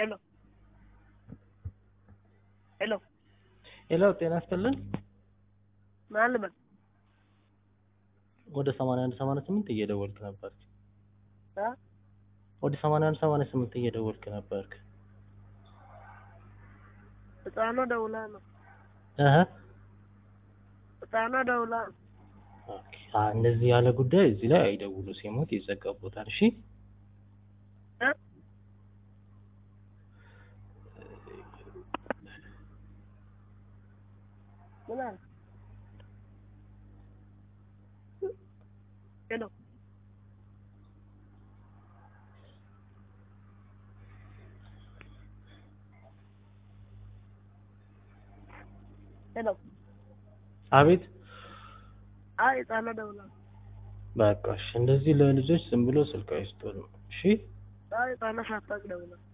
ሄሎ ሄሎ ሄሎ ጤና ይስጥልን። ማን ልበል? ወደ 81 88 እየደወልክ ነበር። እ ወደ 81 88 እየደወልክ ነበርክ። ህፃኗ ደውላ ነው። እህ ህፃኗ ደውላ ነው። ኦኬ። አ እንደዚህ ያለ ጉዳይ እዚህ ላይ አይደውሉ፣ ሲሞት ይዘጋቦታል። እሺ እ ምን አለ? ሄሎ ሄሎ አቤት። አይ ህፃኗ ደውላ ነው። በቃ እሺ፣ እንደዚህ ለልጆች ዝም ብሎ ስልክ አይስጡ ነው። እሺ አይ ህፃኗ ሳታውቅ ደውላ ነው።